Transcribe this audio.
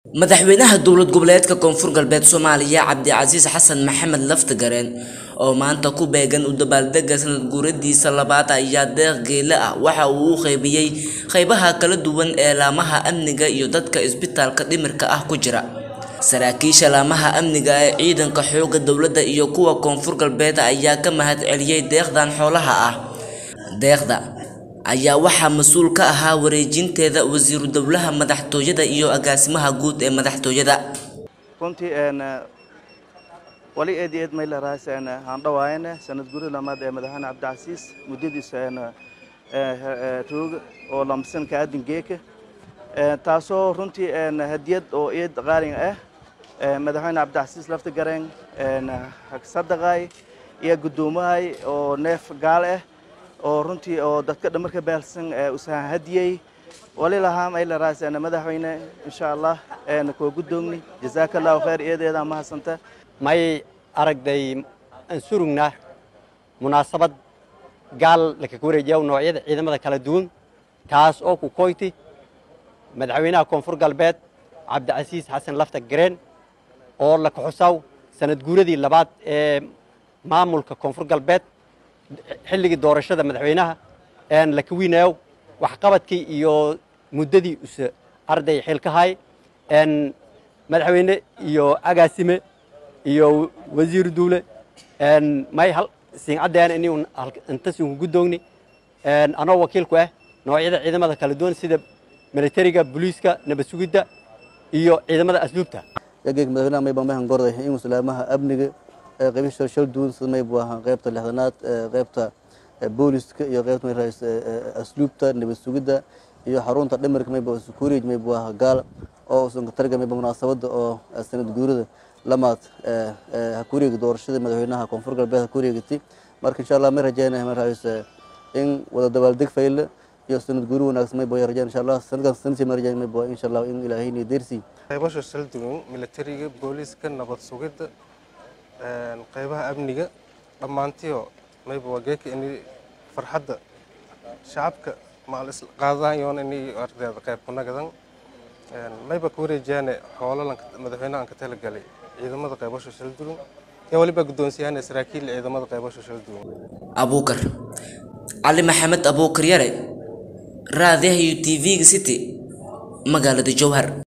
madaxweynaha dowlad goboleedka koonfur galbeed soomaaliya cabdicasiis xasan maxamed laftagareen oo maanta ku beegan u dabaaldega sanad guuradiisa labaad ayaa deeq geele ah waxa uu u qaybiyey qaybaha kala duwan ee laamaha amniga iyo dadka isbitaalka dhimirka ah ku jira saraakiisha laamaha amniga ee ciidanka xooga dowladda iyo kuwa koonfur galbeed ayaa ka mahad celiyey deeqdan xoolaha ah deeqda ayaa waxaa mas-uul ka ahaa wareejinteeda wasiiru dowlaha madaxtooyada iyo agaasimaha guud ee madaxtooyada runtii wali eed iyo eed maylaraas haandhawaayane sanad guri lamaad ee madaxweyne cabdicasiis muddadiisa rooga oo lamsanka aadan geeka taasoo runtii hadiyad oo eed qaalin ah madaxweyne cabdicasiis laftagareen sadaqay iyo guddoomahay oo neef gaal ah oo runtii oo dadka dhamarka baalsan usahan hadiyey wali lahaa maylaraas madaxweyne insha allah koo guddoogni jazaaka allahu khayr eedeeda mahadsanta may aragday aan surugnaa munaasabad gaal lakaga wareejiya noocyada ciidamada kala duwan taas oo ku koyti madaxweynaha koonfur galbeed cabdicasiis xasan lafta gareen oo la kaxusaw sanad guuradii labaad ee maamulka koonfur galbeed xilligii doorashada madaxweynaha laka wiinayow waxqabadkii iyo muddadii use arday xilkahay madaxweyne iyo agaasime iyo wasiiru duule may hal siincaddean ini intasunku guddoogni anoo wakiilku ah noocyada ciidamada kala duwan sida militariga booliiska nabad sugidda iyo ciidamada asluubta yageeg madaxweynaha mayba mahan gorday in muslaamaha amniga qaybisha shal duwan sida maybu ahaan qaybta lixdanaad qaybta booliska iyo qaybta may raas asluubta nabad sugidda iyo xarunta dhimirka mayba security maybu ahaa gaal oo usan targa mayba munaasabada oo sanad guurida lamaad ha ku wareegi doorashada madaxweynaha koonfur galbeed ha ku wareegati marka insha allah may rajeynaya may raas in wada dabaaldeg fayle iyo sanad guuri wanaagsan mayba ya rajeen insha allah sanadkan sanadsi may rajeyn mayba insha allah in ilaahayni deersi qaybasha shal duwan militariga booliiska nabad sugidda qaybaha amniga dhammaantiyo mayba waa geeka ini farxadda shacabka maal isqaadayoon ini ardeeda qayb kunagadan mayba ka wareejiyaane xoolo madaxweynahan ka talagalay ciidamada qaybasho shal duwan yaa waliba guddoonsiyaane saraakiil ciidamada qaybasho shal duwan abuukar cali maxamed abuukar yare raadiyaha iyo t v-ga city magaalada jowhar